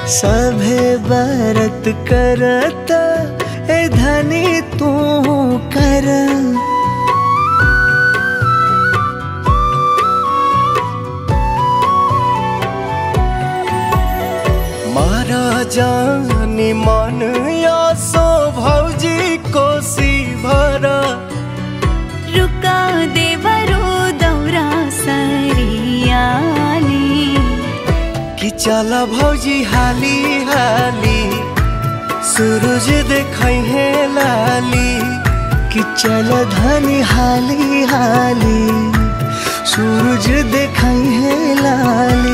सभे बरत करत ए धनी तू कर मारा जानी मन या सो भौजी कोसी भरा रुका देवरो दौरा सरियाली कि चल भौजी हाली हाली सूरज देखै है लाली कि चल धनी हाली हाली सूरज देखै है लाली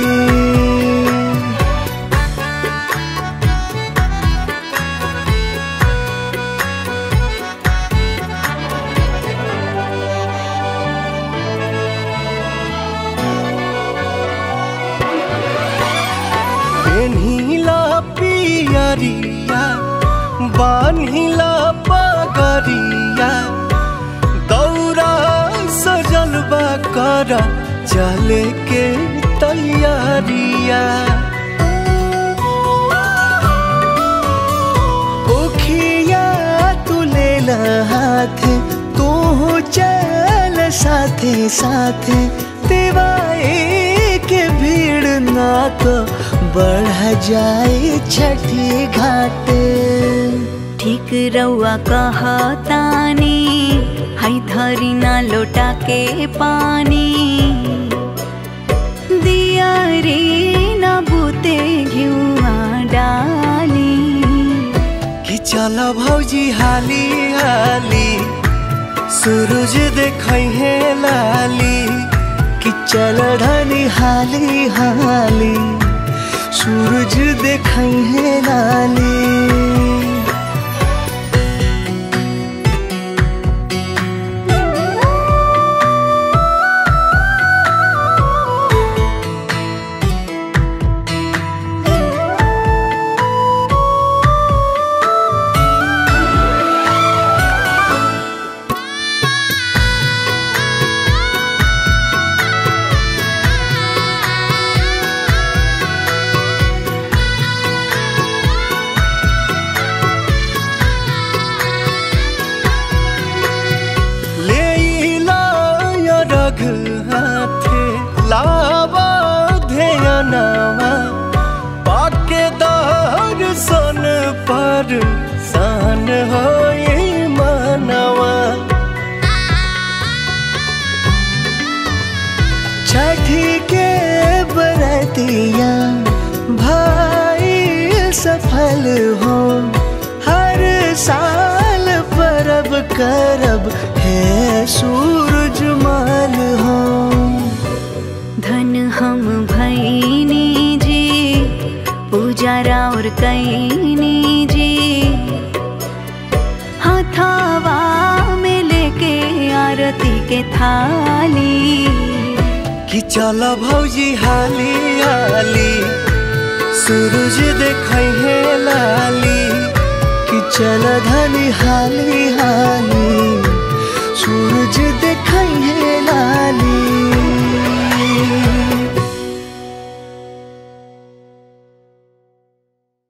पेन्हिला पियरिया बान्हिला पगरिया दौरा सजलबा कर चले के तैयारिया ओखिया तू ले हाथ तू चल साथे साथे दिवाई के भीड़ ना तो बढ़ जाए छठी घाटे ठीक रउआ कहतानी हई धरी ना लोटा के पानी दिया रे ना बूते घिउआ डाली कि चल भौजी हाली हाली सूरज देखै है लाली कि चल ढनी हाली हाली सूरज देखै है लाली लेइला या रघ हाथे लावा ध्यानवा पाके दर्शन पर सान होए मनवा छठी के बरतिया भाई सफल हो हर साल परब करब है सूरज मान हो धन हम भैनी जी पूजा और कैनी जी हथावा में लेके आरती के थाली कि चल भौजी हाली हाली सूरज देखै है लाली कि चल धनी हाली हाली सूरज